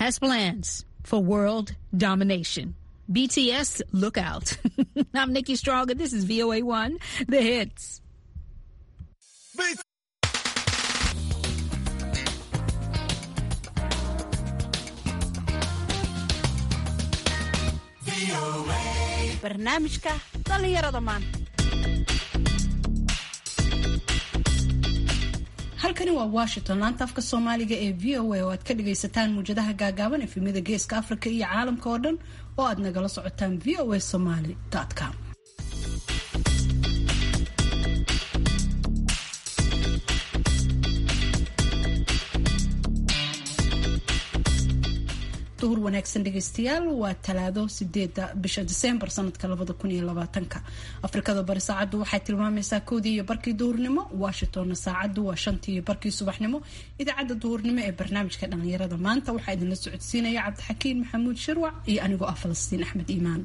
has plans for world domination. BTS, look out. I'm Nikki Strong, and this is VOA1, The Hits. barnaamijka dhallinyarada maanta halkani waa washington laanta afka soomaaliga ee v o a oo aad ka dhagaysataan muwjadaha gaagaaban efemyada geeska afrika iyo caalamka oo dhan oo aad nagala socotaan v o a somaly com duhur wanaagsan dhegaystayaal waa talaado sideeda bisha diseembar sanadka labada kun iyo labaatanka afrikada bari saacaddu waxay tilmaamaysaa kowdii iyo barkii duhurnimo washingtonna saacaddu waa shantii iyo barkii subaxnimo idaacadda duhurnimo ee barnaamijka dhallinyarada maanta waxaa idinla socodsiinaya cabdixakiin maxamuud shirwac iyo anigoo ah falastiin axmed iimaan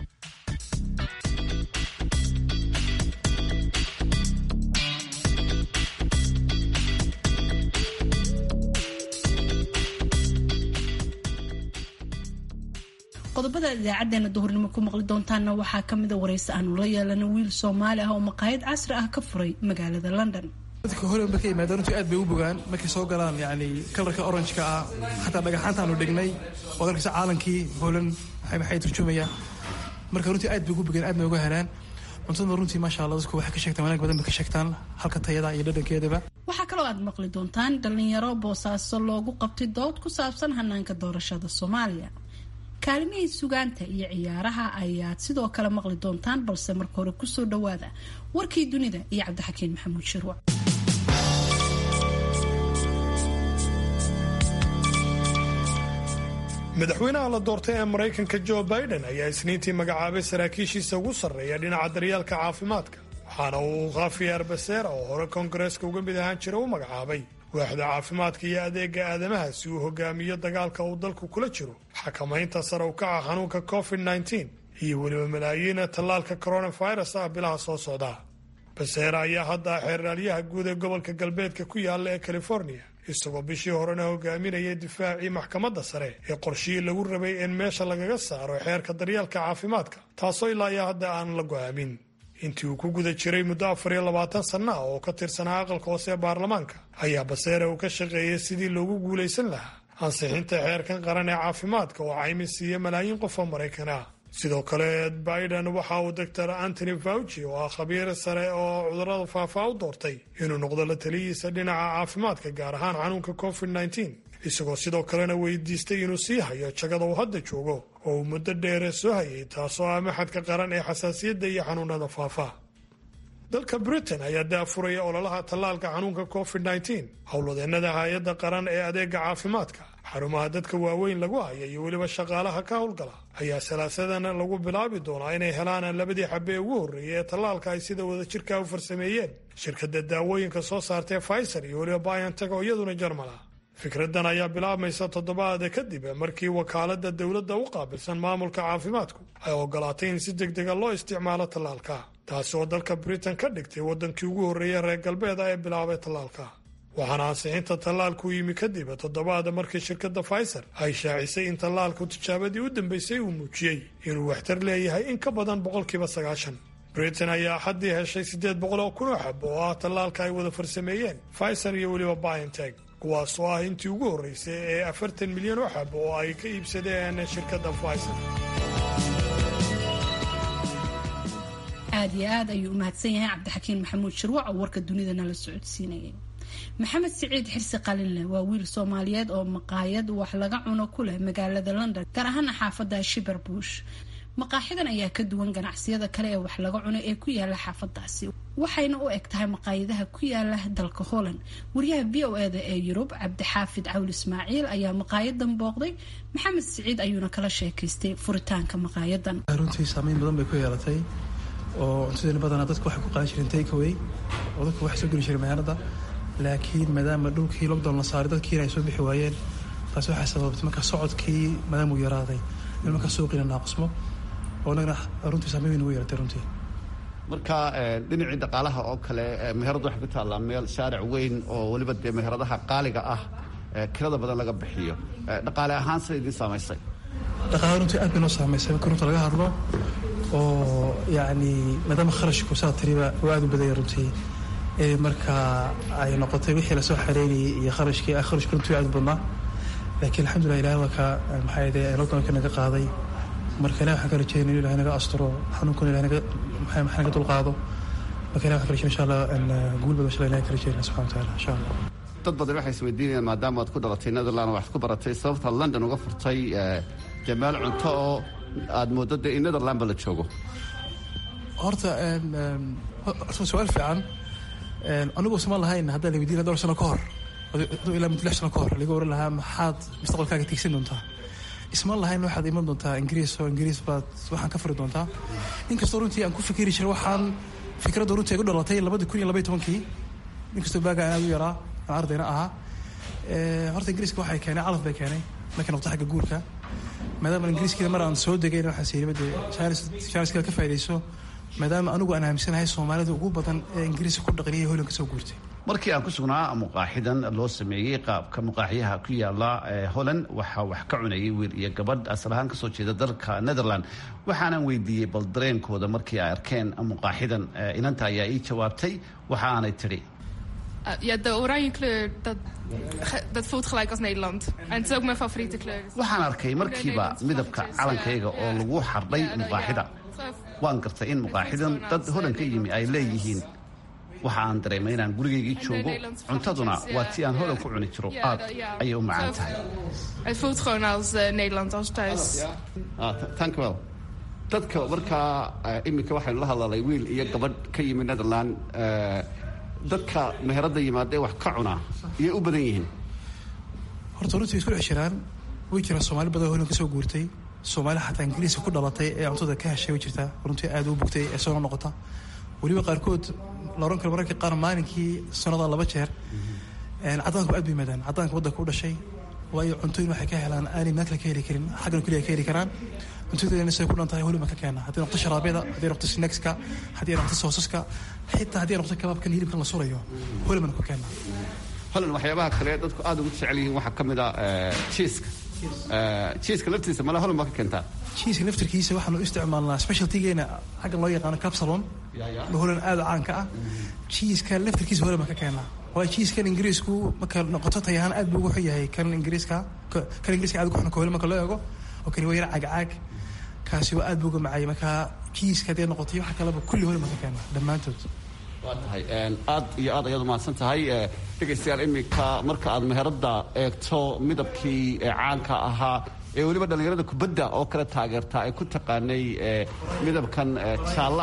qodobada idaacadeena duhurnimo ku maqli doontaana waxaa kamida waraysi aanu la yeelana wiil soomaali ah oo maqaayad casri ah ka furay magaalada london dadka hore markay yimaadaan runtii aad bay u bogaan markay soo galaan yani kalarka oranjka ah xataa dhagaxaantaanu dhignay oo darkasa caalankii holan maxay turjumayaan marka runtii aad bay ugu bogaan aad bay uga helaan cuntada runtii maasha allah dadku waxay ka sheegtaan wanaag badan bay ka sheegtaan halka tayada iyo dhadhankeedaba waxaa kaloo aad maqli doontaan dhalinyaro boosaaso loogu qabtay dood ku saabsan hanaanka doorashada soomaaliya kaalimihii sugaanta iyo ciyaaraha ayaad sidoo kale maqli doontaan balse marka hore kusoo dhawaada warkii dunida iyo cabdixakiin maxamuud shirwac madaxweynaha la doortay ee maraykanka jo biden ayaa isniintii magacaabay saraakiishiisa ugu sarreeya dhinaca daryeelka caafimaadka waxaana uu khafiyaar baseera oo hore koongareeska uga mid ahaan jira u magacaabay waaxda caafimaadka iyo adeega aadamaha si uu hogaamiyo dagaalka uu dalku kula jiro xakamaynta sare u kaca xanuunka covid -19 iyo weliba malaayiina tallaalka coronavirus ah bilaha soo socda baseera ayaa hadda xeeraalyaha guud ee gobolka galbeedka ku yaala ee california isagoo bishii horena hogaaminayay difaacii maxkamadda sare ee qorshihii lagu rabay in meesha lagaga saaro xeerka daryeelka caafimaadka taasoo ilaa iyo hadda aan la go-aamin intii uu ku guda jiray muddo afar iyo labaatan sanna ah oo ka tirsanaa aqalka hoose ee baarlamaanka ayaa baseere uu ka shaqeeyay sidii loogu guulaysan lahaa ansixinta xeerkan qaran ee caafimaadka oo caymis siiya malaayiin qof oo maraykan ah sidoo kale biden waxa uu doctor antony fauci oo ah khabiir sare oo cudurada faafaa u doortay inuu noqdo la taliyiisa dhinaca caafimaadka gaar ahaan xanuunka covid -19 isagoo sidoo kalena weydiistay inuu sii hayo jagada uu hadda joogo oo uu muddo dheere soo hayay taasoo ah maxadka qaran ee xasaasiyadda iyo xanuunada faafa dalka britain ayaa daafuraya ololaha tallaalka xanuunka covid -19 howlwadeennada hay-adda qaran ee adeega caafimaadka xarumaha dadka waaweyn lagu haya iyo weliba shaqaalaha ka howlgala ayaa salaasadan lagu bilaabi doonaa inay helaan labadii xabe ee ugu horreeyay ee tallaalka ay sida wadajirka u farsameeyeen shirkadda daawooyinka soo saartay pfizer iyo weliba biontech oo iyaduna jarmal ah fikradan ayaa bilaabmaysa toddobaada kadib markii wakaalada dowladda u qaabilsan maamulka caafimaadku ay ogolaatay in si degdega loo isticmaalo tallaalka taasi oo dalka britain ka dhigtay waddankii ugu horreeyay reer galbeeda ee bilaabay tallaalka waxaana ansixinta tallaalku yimi kadib toddobaada markii shirkadda pfizer ay shaacisay in tallaalku tijaabadii u dambeysay uu muujiyey inuu waxtar leeyahay in ka badan boqolkiiba sagaashan britain ayaa axaddii heshay siddeed boqol oo kun oo xab oo ah tallaalka ay wada farsameeyeen pfizer iyo weliba biontech kuwaas oo ah intii ugu horreysay ee afartan milyan oo xab oo ay ka iibsadeen shirkadda pfizer aad iyo aad ayuu u mahadsan yahay cabdixakiin maxamuud shirwac oo warka dunidana la socodsiinayay maxamed siciid xirsi qalinleh waa wiil soomaaliyeed oo maqaayad wax laga cuno ku leh magaalada london gaar ahaana xaafadda shiberbush maqaaxidan ayaa ka duwan ganacsiyada kale ee wax laga cuno ee ku yaala xaafadaasi waxayna u eg tahay maqaayadaha ku yaala dalka holland wariyaha v o eda ee yurub cabdixaafid cawl ismaaciil ayaa maqaayadan booqday maxamed siciid ayuuna kala sheekaystay furitaanka maqaayadan runtii saameyn badan bay ku yeelatay oo cuntadeena badanaa dadku waxay ku qaadan jireen takeaway oo dadku waxay soo geli jireen magaalada laakiin maadaama dhulkii lockdown la saaray dadkiina ay soo bixi waayeen taasi waxay sababtay marka socodkii maadaama uu yaraaday in marka suuqiina naaqsmo oo nagana runtii saameyn weyn ugu yeelatay runtii marka dhinacii dhaqaalaha oo kale meherad waxay ku taallaa meel shaaric weyn oo weliba dee meheradaha qaaliga ah kirada badan laga bixiyo dhaqaale ahaan sida idiin saamaysay dhaqaale runtii aad bay noo saamaysay marka runta laga hadlo oo yacni maadaama kharashku saa tiriba oo aad u badaya runtii marka ay noqotay wixii lasoo xareynayay iyo kharashkii kharashku runtii aad u badnaa laakiin alxamdulilah ilaah waa ka maxaa yidhi lockdownka naga qaaday marka ilahi waxaan ka rajeynay in ilahay naga asturo xanuunkuna ilahay naga maxaa naga dulqaado marka ilahi waxaan ka rajeyna insha allah guul badan insha allah ilahay ka rajeynaya subxana wa taala insha allah dad badan waxay isweydiinayaan maadaama aad ku dhalatay netherland waxaad ku baratay sababtaad london uga furtay dee meel cunto oo aad mooddo dee in netherlandba la joogo horta horta su-aal fiican anigu usman lahayn haddaan la weydiina dhowr sano ka hor ilaa muddo lix sano ka hor laga oran lahaa maxaad mustaqbalkaaga tiigsan doontaa isman lahayn waxaad iman doontaa ingiriis oo ingiriis baad waxaan ka furi doontaa inkastoo runtii aan ku fikiri jiray waxaan fikradda runtii ay u dhalatay labadi kun iyo labaiy tobankii inkastoo baaga aan aad u yaraa aan ardayna ahaa horta ingiriiska waxay keenay calaf bay keenay markay noqto xagga guurka maadaama ingiriiskiida mar aan soo degayn waxaan siiyaba dee janiska ka faa'idayso maadaama anigu aan aaminsanahay soomaalida ugu badan ee ingiriiska ku dhaqaniya hoylanka soo guurtay markii aan ku sugnaa muqaaxidan loo sameeyey qaabka muqaaxyaha ku yaala holland waxaa wax ka cunayay wiil iyo gabadh asal ahaan kasoo jeeda dalka netherland waxaanaan weydiiyey bal dareenkooda markii ay arkeen muqaaxidan inanta ayaa ii jawaabtay waxa aanay tidhi Ja, de oranje kleur, dat, dat voelt gelijk als Nederland. En het is ook mijn favoriete kleur. waxaan arkay markiiba midabka calankayga oo lagu xardhay muqaaxida waan gartay in muqaaxidan dad holan ka yimi ay leeyihiin waxa aan dareemay inaan gurigaygii joogo cuntaduna waa tii aan holan ku cuni jiro aad ayay u macaan tahay Het voelt gewoon als uh, Nederland, als thuis. thank you well dadka markaa iminka waxaynu la hadlalay wiil iyo gabadh ka yimi netherland dadka meherada yimaadee wax ka cunaa iyay u badan yihiin horta runtii way isku dhex jiraan way jiraan soomaali badan holan ka soo guurtay soomaali xataa ingiriiska ku dhalatay ee cuntada ka heshay way jirtaa runtii aad u bugtay ee soo noqota weliba qaarkood la oran karo mararka qaar maalinkii sanada laba jeer cadaanku aad bay yimaadaan cadaanka waddanka u dhashay waayo cuntooyin waxay ka helaan aanay meel kale ka heli karin xaggan keliya ka heli karaan cuntadeena say ku dhan tahay holiba ka keena haddii noqto sharaabyada haddii noqto snackska haddii noqto soosaska xitaa haddii noqto kabaabkan hilibkan la surayo holibana ku keena holan waxyaabaha kale dadku aad ugu jecel yihiin waxaa ka mid a jiiska jiiska laftiisa male holan baa ka keentaa jiiska laftirkiisa waxaanu isticmaalnaa specialtygeena xaggan loo yaqaano capsalon holan aad caanka ah jiiska laftirkiisa holan baa ka keenaa waayo jiiskan ingiriisku marka noqoto tayahaan aad buu ugu xun yahay kan ingiriiska kan ingiriiska aad ugu xun kahole marka loo eego oo kani waa yar cagcaag kaasi waa aad buu uga macayay marka jiiska haddii noqotay waxa kaleba kulli holan baa ka keenaa dhammaantood waa tahay aad iyo aad ayaad umahadsan tahay dhegaystayaal iminka marka aad meherada eegto midabkii caanka ahaa ee weliba dhallinyarada kubadda oo kale taageerta ay ku taqaanay midabkan jaalla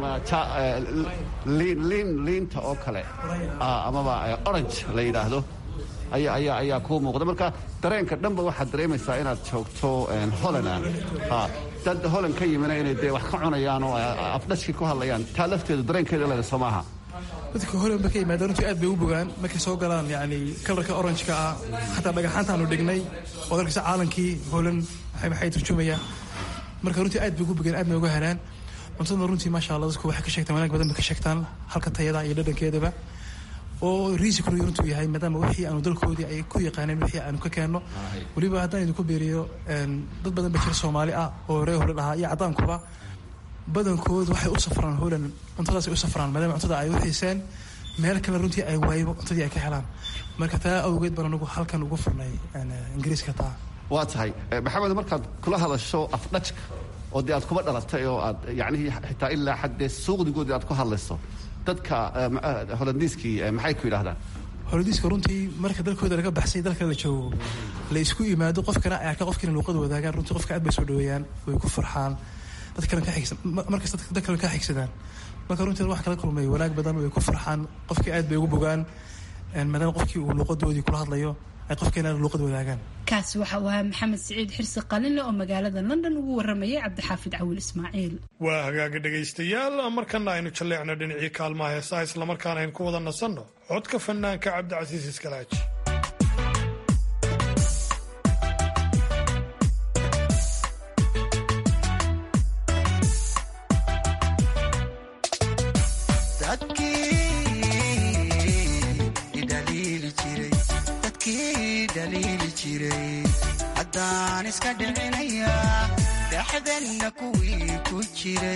liin liinta oo kale amaba orange la yidhaahdo ayaa ayaa ayaa kuu muuqda marka dareenka dhanba waxaad dareemaysaa inaad joogto holland dad holland ka yimina inay dee wax ka cunayaan oo afdhashkii ku hadlayaan taa lafteedu dareenkeeda leeda soo maaha dadka holan ba ka yimaadaan runtii aad bay u bogaan markay soo galaan yani kalarka orangeka ah xataa dhagaxaantaanu dhignay oo darkasa caalankii holan maxay turjumaya marka runtii aad bay ugu bogaan aadna uga helaan cuntadana runtii maasha allah dadku waxay ka sheegtaan wanaag badan bay ka sheegtaan halka tayada iyo dhadhankeedaba oo riisikuna runtuu yahay maadaama wixii aanu dalkoodii ay ku yaqaaneen wixii aanu ka keenno weliba haddaan idinku beeriyo dad badan ba jira soomaali ah oo ree holan ahaa iyo caddaankuba badankood waxay u safraan holan cuntadaasay u safraan maadaama cuntada ay u xiiseen meel kale runtii ay waaybo cuntadii ay ka helaan marka taa awgeed baan anagu halkan ugu furnay ingiriiska taa waa tahay maxamed markaad kula hadasho afdhajka oo dee aad kuba dhalatay oo aad yacnihii xitaa ilaa xaddee suuqdigoodii aad ku hadlayso dadka holandiiskii maxay ku yidhahdaan holadiiska runtii marka dalkooda laga baxsay dalka la joogo la isku yimaado qofkana ay arka qofkina luuqada wadaagaan runtii qofka aad bay soo dhaweeyaan way ku farxaan dad kale ka xigsan markas dad kale ka xigsadaan marka runtii wax kala kulmay wanaag badan way ku farxaan qofkii aad bay ugu bogaan maadaama qofkii uu luuqadoodii kula hadlayo ay qofkeena luuqad wadaagaan kaasi waxa uu ahaa maxamed siciid xirsi qalinle oo magaalada london ugu waramayay cabdixaafid cawil ismaaciil waa hagaaga dhegaystayaal markana aynu jalleecno dhinacii kaalmaha heesaha islamarkaana aynu ku wada nasanno codka fanaanka cabdicasiis iskalaaji haddaan iska dhicinayaa dhexdanna kuwii ku jiray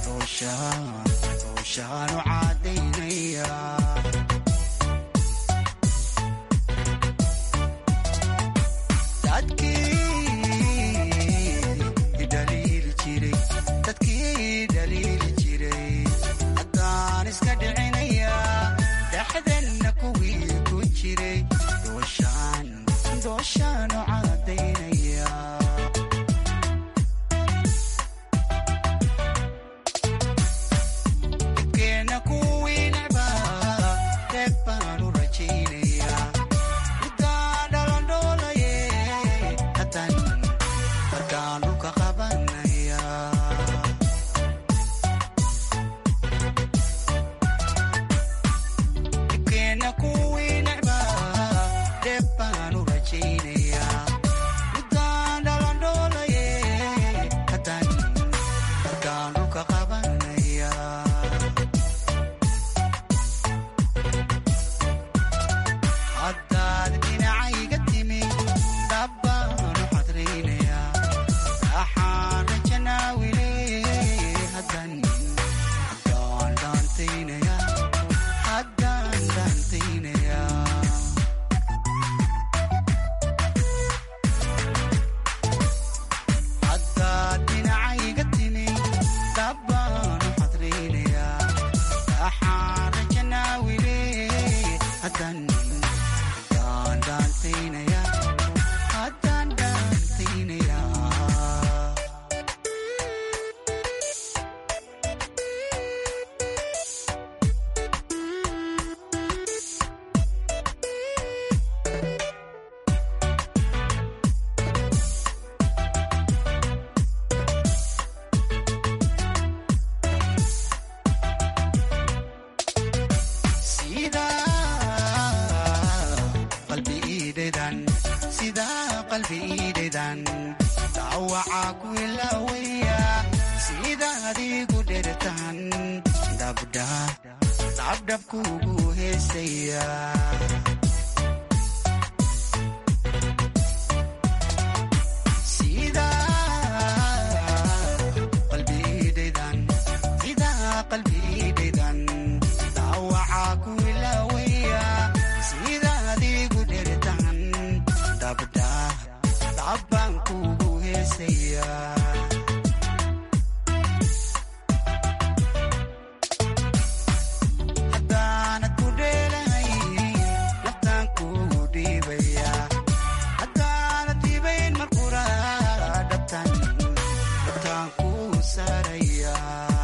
dooshaanu caadaynayaa dadkii dhaliili jiray haddaan iska dhicinayaa dhexdanna kuwii ku jiray dooshaanu caadaynayaa dibkeenna kuwii necbaa reeb baanu rajaynayaa middaa dhalandhoolaye haddaan dhulka qabanaya dibkeenna kuwii necbaa reeb baanu rajaynayaa midaan dhalandhoolaye haddaan haddaan dhulka qabanaya haddaad dhinacayga timi dabbaanu xadraynayaa waxaan rajanaawile haddaan haddaan dhaantaynayaa haddaan dhaantaynayaa haddaad dhinacayga timi dabbaanu xadraynayaa waxaan rajanaawile haddaan haddaan dhaantaynayaa haddaan dhaantaynayaa sidaa qalbi iidhedan dhaawacaa ku ilaawaya sidaad igu dhertan dhabdhabkuugu heesaya qalbi iidhedan dhaawacaa ku ilaawaya sidaad igu dhertan dhabbaan kuugu heesaya haddaanad ku dheelahay naftaan kuugu dhiibaya haddaanad dhiibayn markura dhabtaan kuu saaraya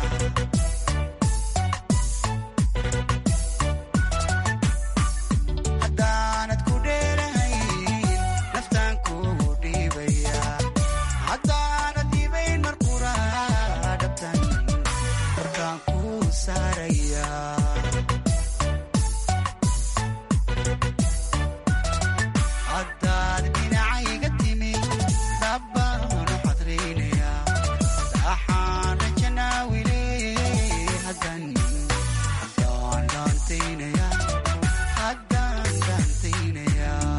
haddaanad ku dheelahay naftaan kuugu dhiibaya haddaanad dhiibayn markura dhabtaan kuu saaraya haddaad dhinacayga timi dabbaanu xadraynayaa dhaxaan rajanaawile haddaan haddaan dhaantaynayaa haddaan dhaantaynayaa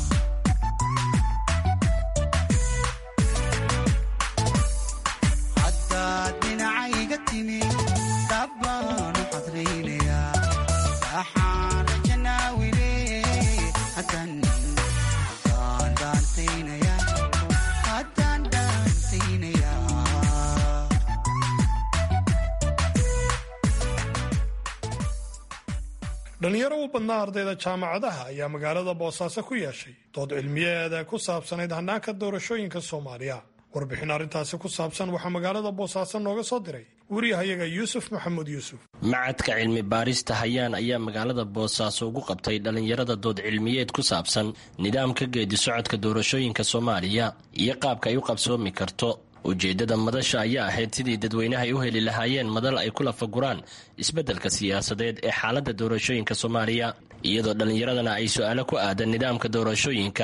haddaad dhinacayga timi dabbaanu xadraynayaa dhaxaan rajanaawile haddaan haddaan dhaantaynayaa haddaan dhaantaynayaa dhalinyaro u badnaa ardayda jaamacadaha ayaa magaalada boosaaso ku yeeshay dood cilmiyeeda ku saabsanayd hannaanka doorashooyinka soomaaliya warbixin arrintaasi ku saabsan waxaa magaalada boosaaso nooga soo diray wariyahayaga yuusuf maxamuud yuusuf macadka cilmi baarista hayaan ayaa magaalada boosaaso ugu qabtay dhallinyarada dood cilmiyeed ku saabsan nidaamka geedi socodka doorashooyinka soomaaliya iyo qaabka ay u qabsoomi karto ujeeddada madasha ayaa ahayd sidii dadweynaha ay u heli lahaayeen madal ay ku lafaguraan isbeddelka siyaasadeed ee xaaladda doorashooyinka soomaaliya iyadoo dhallinyaradana ay su-aalo ku aadan nidaamka doorashooyinka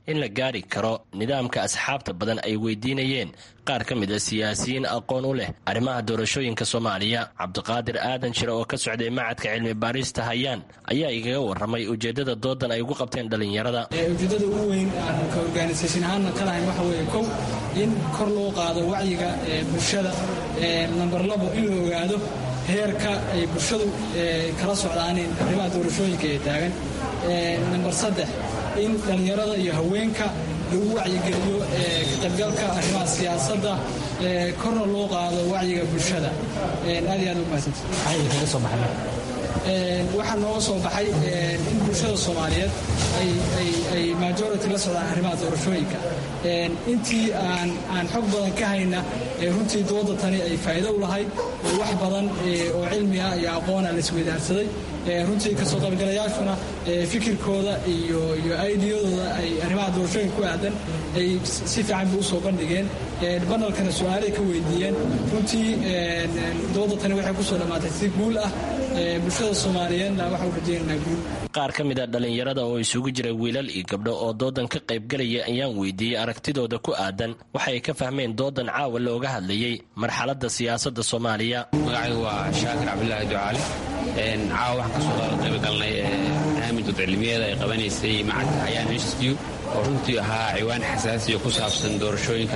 in la gaari karo nidaamka asxaabta badan ay weydiinayeen qaar ka mid a siyaasiyiin aqoon u leh arrimaha doorashooyinka soomaaliya cabdiqaadir aadan jire oo ka socday macadka cilmi baarista hayaan ayaa igaga warramay ujeeddada doodan ay ugu qabteen dhallinyarada ujeeddada ugu weyn aan ka organisation ahaanna ka lahayn waxa weeye kow in kor loo qaado wacyiga bulshada namber labo in la ogaado heerka ay bulshadu kala socdaaneen arrimaha doorashooyinka ee taagan namber saddex in dhallinyarada iyo haweenka lagu wacyigeliyo ka qaybgalka arrimaha siyaasadda korna loo qaado wacyiga bulshada aad iyo aad umahadsanta waxaa nooga soo baxay in bulshada soomaaliyeed ay majority la socdaan arrimaha doorashooyinka intii aan xog badan ka hayna runtii dooda tani ay faa'iido u lahayd wax badan oo cilmi ah iyo aqoona la isweydaarsaday runtii kasoo qaybgalayaashuna fikirkooda iyo aidiyadooda ay arrimaha doorashooyinka ku aadan ay si fiican bay usoo bandhigeen banalkana su-aalay ka weydiiyeen runtii dooda tani waxay kusoo dhammaatay si guul ah bulshada soomaaliyeedna waxau rajeynaynaa guul qaar ka mid a dhallinyarada oo isugu jira wiilal iyo gabdho oo doodan ka qaybgalaya ayaan weydiiyey aragtidooda ku aadan waxay ka fahmeen doodan caawa looga hadlayey marxaladda siyaasadda soomaaliya magacaygu waa shaakir cabdulaahi ducaali caawa waxaan kasoo qaybgalnay barnaamij dodcilmiyeeda ay qabanaysay macadka hayaan institute oo runtii ahaa ciwaan xasaasiya ku saabsan doorashooyinka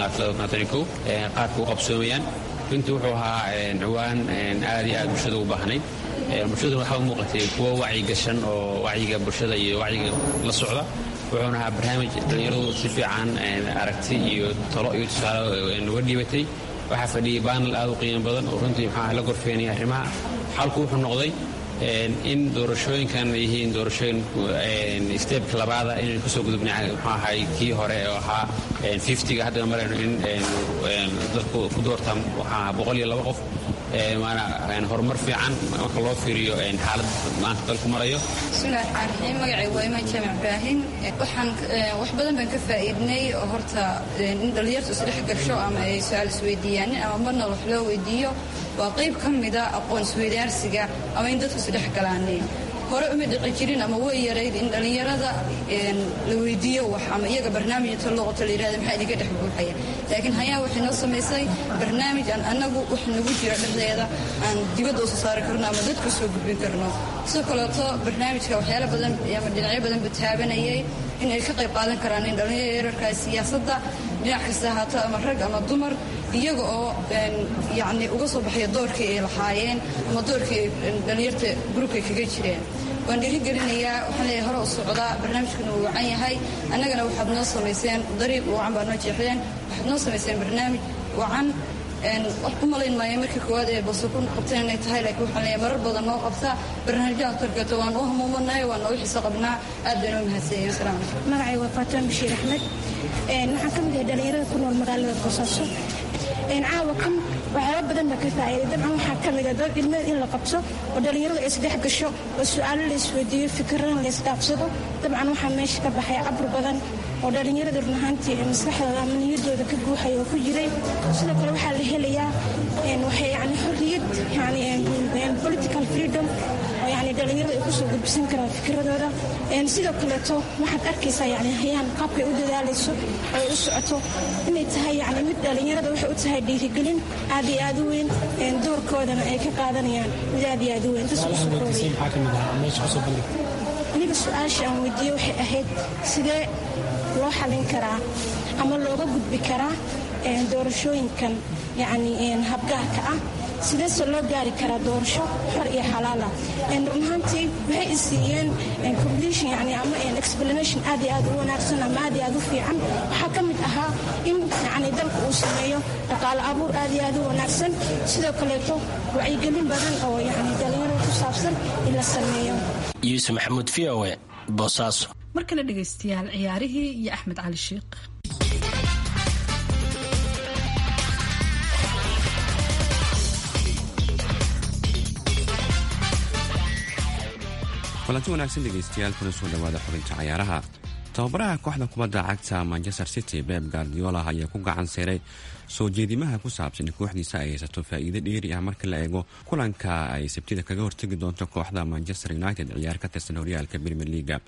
qaabka u qabsoomayaan runtii wuxuu ahaa ciwaan aad iyo aad bulshada u baahnayd bulshaduna waxaa u muuqatay kuwo wacyi gashan oo wacyiga bulshada iyo wacyiga la socda wuxuuna ahaa barnaamij dhallinyaradu si fiican aragti iyo talo iyo tusaale nuga dhiibatay waxaa fadhiyay baanal aad u qiimo badan oo runtii maxaa la gorfeenaya arrimaha xalku wuxuu noqday in doorashooyinkan yihiin doorashooyin steebka labaada inaynu kasoo gudubnay muxuu ahay kii hore oo ahaa fiftiga haddana marayno in dadku ku doortaan waxaa boqol iyo laba qof waana horumar fiican marka loo fiiriyo xaalad maanta dalku marayo bismillahi raxmaan raxiim magacay waa imaan jaamac ibraahin waxaan wax badan baan ka faa'iidnay oo horta in dhallinyartu isdhex gasho ama ay su-aal isweydiiyaanin ama marna wax loo weydiiyo waa qayb ka mida aqoon isweydaarsiga ama in dadku isdhex galaaneen hore uma dhici jirin ama way yarayd in dhallinyarada la weydiiyo wax ama iyaga barnaamij inta loo qoto la yirahda maxaa idinka dhex buuxaya laakiin hayaa waxay noo samaysay barnaamij aan annagu wax nagu jira dhexdeeda aan dibadda usoo saari karno ama dadku soo gudbin karno sidoo kaleeto barnaamijka waxyaala badan ama dhinacyo badan buu taabanayay in ay ka qayb qaadan karaan in dhallinyaro yararkaa siyaasadda dhinac kasta ahaato ama rag ama dumar iyaga oo yani uga soo baxaya doorkii ay lahaayeen ama doorkii dhallinyarta gurubkay kaga jireen waan dhiirigelinayaa waxaan leeyahay hore u socdaa barnaamijkuna wuu wacan yahay annagana waxaad noo samayseen dariiq wacan baad noo jeexdeen waxaad noo samayseen barnaamij wacan u malayn maayo markii koowaad ee bose ku qabteen inay tahay laakiin waxaan leeyahay marar badan noo qabtaa barnaamijyaha tarkeeto waan u hamuumanahay waan noogu xiso qabnaa aad bayna u mahadsanyihin asalaam calaykum magacay waa faatimo bashiir axmed waxaan ka mid yahay dhallinyarada ku nool magaalada boosaaso caawa kan waxyaaba badan baa ka faa'iiday dabcan waxaa ka mid a dad ilmeed in la qabto oo dhallinyaradu ay isdhex gasho oo su'aalo la isweydiiyo fikirana la isdhaafsado dabcan waxaa meesha ka baxay cabur badan oo dhallinyarada run ahaantii maskaxdooda ama niyadooda ka buuxaya oo ku jiray sidoo kale waxaa la helayaa waxay yani xorriyad yani political freedom oo yani dhallinyarada ay kusoo gudbisan karaan fikiradooda sidoo kaleeto waxaad arkaysaa yani hayaan qaabkay u dadaalayso oo ay u socoto inay tahay yani mid dhallinyarada waxay u tahay dhiirigelin aad iyo aad u weyn doorkoodana ay ka qaadanayaan mid aad iyo aad u weyn aniga su-aasha aan weydiiye waxay ahayd sidee loo xalin karaa ama looga gudbi karaa doorashooyinkan yani habgaarka ah sideese loo gaari karaa doorasho xor iyo xalaala run ahaantii waxay isiiyeen completion yani ama explanation aad iyo aad u wanaagsan ama aad iyo aad u fiican waxaa ka mid ahaa in yani dalka uu sameeyo dhaqaale abuur aad iyo aad u wanaagsan sidoo kaleeto wacyigelin badan oo yani dhalinyarada ku saabsan in la sameeyo yuusuf maxamuud v o e boosaaso markana dhegaystayaal ciyaarihii iyo axmed cali sheikh kulanti wanaagsan dhegaystayaal kuna soo dhawaada xubinta cayaaraha tababaraha kooxda kubadda cagta manchester city beb guardiola ayaa ku gacan seeray soo jeedimaha ku saabsan kooxdiisa ay haysato faa'iido dheeri ah marka la eego kulanka ay sabtida kaga hortegi doonto kooxda manchester united ciyaar ka tirsan horyaalka premier leaga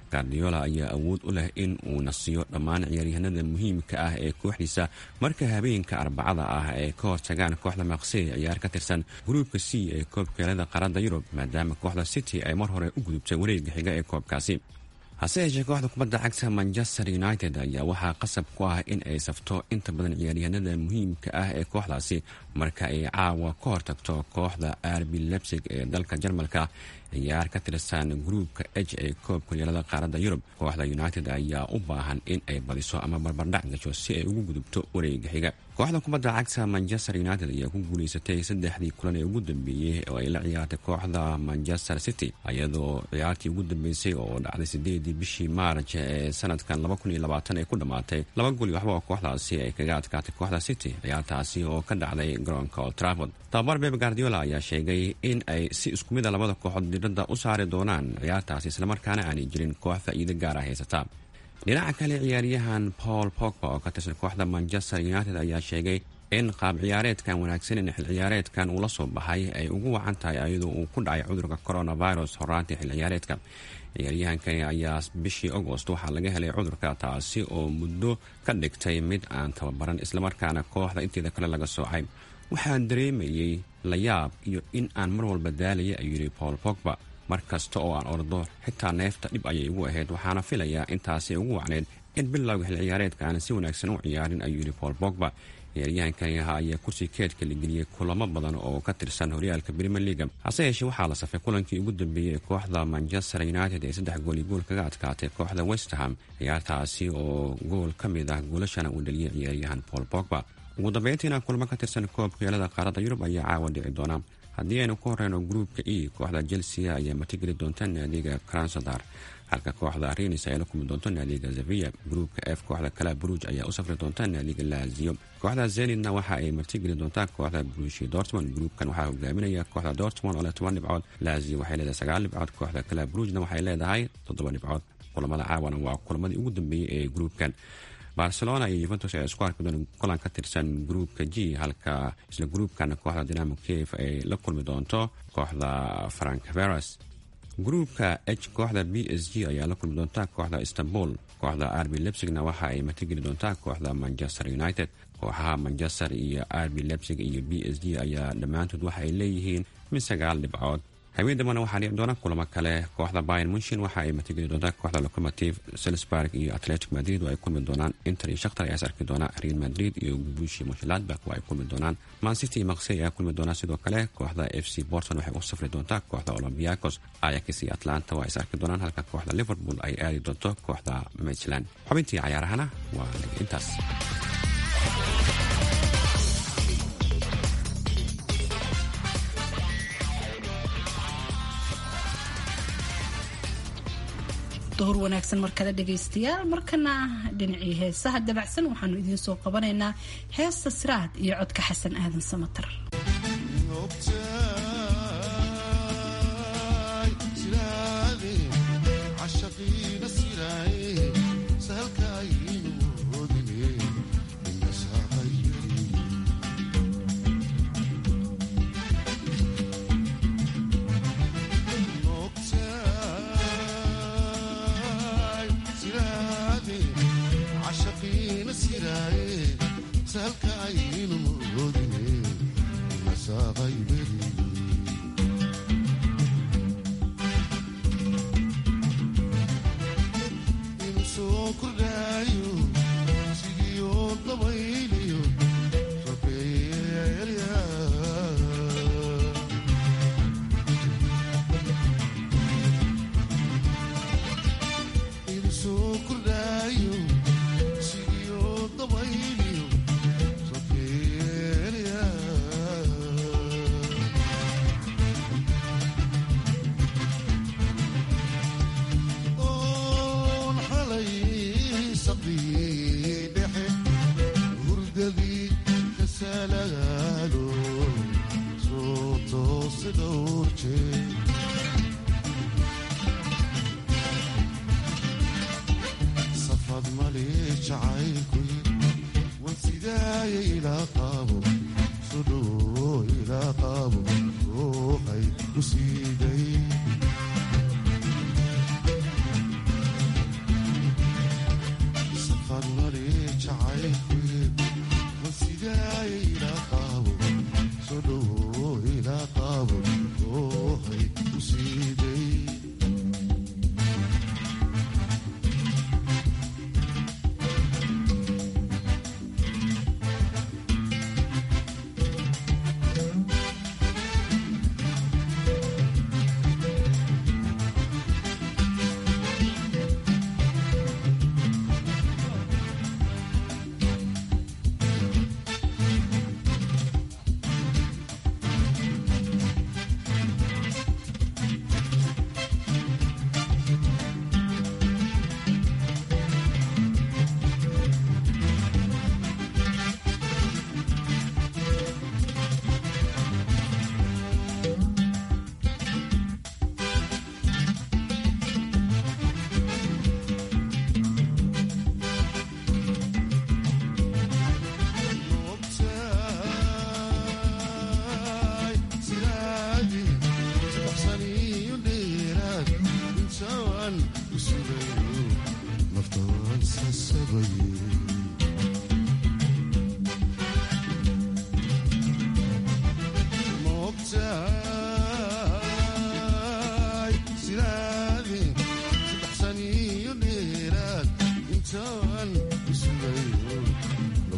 gardiola ayaa awood u leh in uu nasiyo dhammaan ciyaaryahanada muhiimka ah ee kooxdiisa marka habeenka arbacada ah ay ka hortagaan kooxda maksey ciyaar ka tirsan gruubka c ee koobkeelada qaaradda yurub maadaama kooxda city ay mar hore u gudubtay wareega xiga ee koobkaasi hase yeeshee kooxda kubadda cagta manchester united ayaa waxaa qasab ku ah in ay safto inta badan ciyaaryahanada muhiimka ah ee kooxdaasi marka ay caawa ka hortagto kooxda arbi lebsig ee dalka jarmalka ciyaar ka tirsan gruubka h ee koobka yeelada qaaradda yurub kooxda united ayaa u baahan in ay badiso ama barbardhac gasho si ay ugu gudubto wareega xiga kooxda kubadda cagta manchester united ayaa ku guulaysatay saddexdii kulan ee ugu dambeeyey oo ay la ciyaartay kooxda manchester city iyadoo ciyaartii ugu dambeysay oo dhacday sideedii bishii maarj ee sanadkan ay ku dhammaatay laba goli waxba oo kooxdaasi ay kaga adkaatay kooxda city ciyaartaasi oo ka dhacday garoonka old trafford tababar beb guardiola ayaa sheegay in ay si isku mid a labada kooxood diradda u saari doonaan ciyaartaasi islamarkaana aanay jirin koox faa'iido gaara haysata dhinaca kale ciyaaryahan paul pogba oo ka tirsan kooxda manchester united ayaa sheegay in qaab ciyaareedkan wanaagsanin xil ciyaareedkan uu la soo baxay ay ugu wacan tahay iyadoo uu ku dhacay cudurka coronavirus horaantii xil ciyaareedka ciyaaryahankani ayaa bishii agost waxaa laga helay cudurka taasi oo muddo ka dhigtay mid aan tababaran islamarkaana kooxda inteeda kale laga soocay waxaan dareemayey layaab iyo in aan mar walba daalaya ayuu yidhi paul pogba mar kasta oo aan ordo xitaa neefta dhib ayay igu ahayd waxaana filayaa intaasi ugu wacneyd in bilowga xil ciyaareedka aanan si wanaagsan u ciyaarin ayuu yidhi paul bogba ciyaaryahankani ahaa ayaa kursi keedka la geliyey kulamo badan oo ka tirsan horyaalka brimer leaga hase yeeshee waxaa la safay kulankii ugu dambeeyey ee kooxda manchester united ee saddex gooli gool kaga adkaatay kooxda westerham ciyaartaasi oo gool ka mid ah goolashana uu dhaliyey ciyaaryahan paul bogba ugu dambeyntiina kulamo ka tirsan koobka yeelada qaaradda yurub ayaa caawa dhici doona haddii aynu ku horeyno gruupka e kooxda chelsea ayaa matigeli doonta naadiga kransadar halka kooxda renis ay la kulmi doonto naadiga zavia gruupka f kooxda kala bruj ayaa u safri doonta naadiga lazio kooxda zenidna waxa ay martigeli doontaa kooxda brushi dortmond gruupkan waxaa hogaaminaya kooxda dortmond oo leh toban dhibcood lazio waxay leedahay sagaal dhibcood kooxda kala brujna waxay leedahay toddoba dhibcood kulamada caawana waa kulamadii ugu dambeeyey ee gruupkan barcelona iyo yuventus ayaa isku arki doona kulan ka tirsan gruupka g halka isla gruupkan kooxda dinamo kiev ay la kulmi doonto kooxda frank veras gruupka h kooxda b s g ayaa la kulmi doonta kooxda istanbul kooxda arbi lebsigna waxa ay matigeli doontaa kooxda manchester united kooxaha manchester iyo arbi lebsig iyo b s g ayaa dhammaantood waxa ay leeyihiin mid sagaal dhibcood habeen dambana waxaa dhici doona kulamo kale kooxda bayan munshin waxa ay matigeli doontaa kooxda locomotive selsburg iyo atletic madrid oo ay kulmi doonaan inter iyo shakhtar ayaa is arki doona real madrid iyo gubushi mushladbak oo ay kulmi doonaan mancity iyo maksey ayaa kulmi doona sidoo kale kooxda f c borton waxay u safri doontaa kooxda olombiakos ayax iyo atlanta waa is arki doonaan halka kooxda liverpool ay aadi doonto kooxda michland xubintii cayaarahana waa intaas duhur wanaagsan mar kale dhagaystayaal markana dhinacii heesaha dabacsan waxaanu idiin soo qabanaynaa heesta siraad iyo codka xasan aadan samatar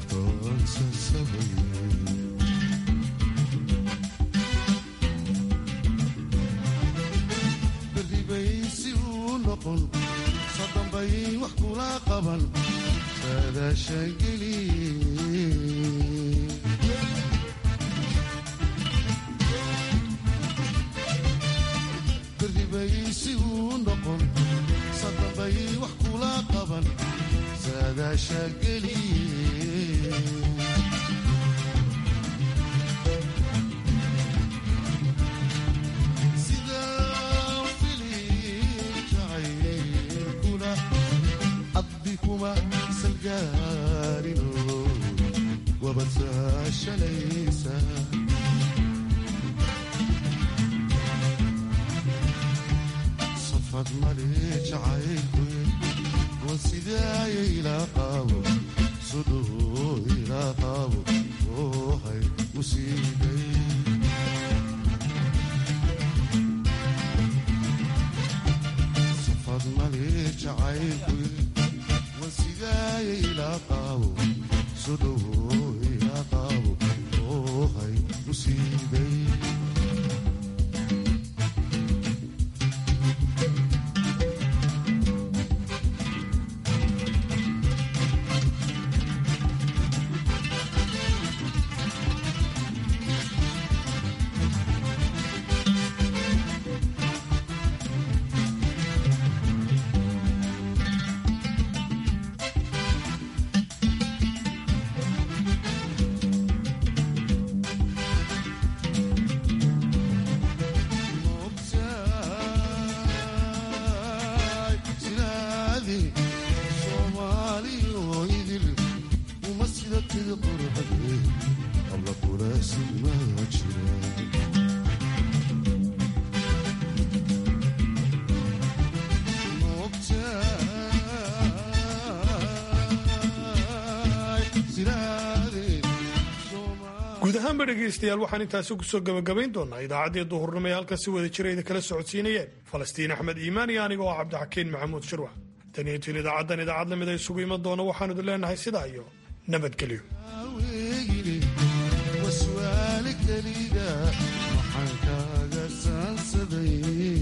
berribaysi uu noqon sadambay wax kula qaban saadaashageli berribaysi uu noqon sadambay wax kula qaban saadaashageli kuma salgaarino wabadsaashalaysa safad male jacaylku wan sidaaya ilaa qaabo sudhuhu ilaa qaabo oohay musiibay safad male jacaylku guud ahaanba dhegaystayaal waxaan intaasi kusoo gabagabayn doonaa idaacaddii duhurnimo ee halkan si wada jirayda kala socodsiinayeen falastiin axmed iimaan iyo aniga oo cabdixakiin maxamuud shirwax tan iyo tin idaacaddan idaacad lamid a isugu iman doona waxaanu idin leenahay sidaa iyo nabadgelyo waswaali keliga waxaan kaaga saansaday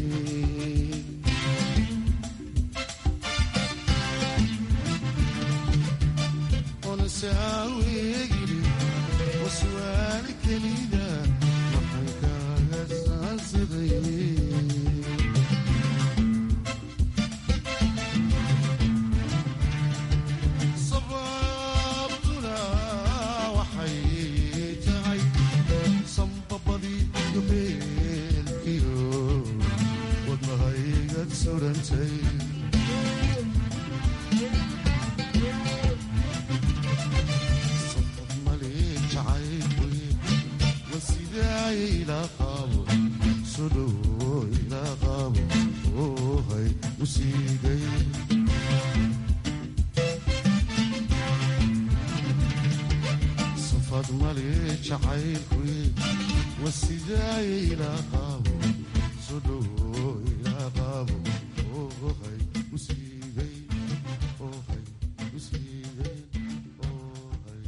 onasaawegili waswaali keliga waxaan kaaga saansaday sababtuna waxay tahay sambabadii gabeelkiyo wadnahaygad surantay safad male jacaylkuy wasidaaya ilaa qaabo sudhowo ilaa qaabo oohay usiigay safad male jacaylkuy wasidaaya ilaa qaabo sudhowo ilaa qaabo oohay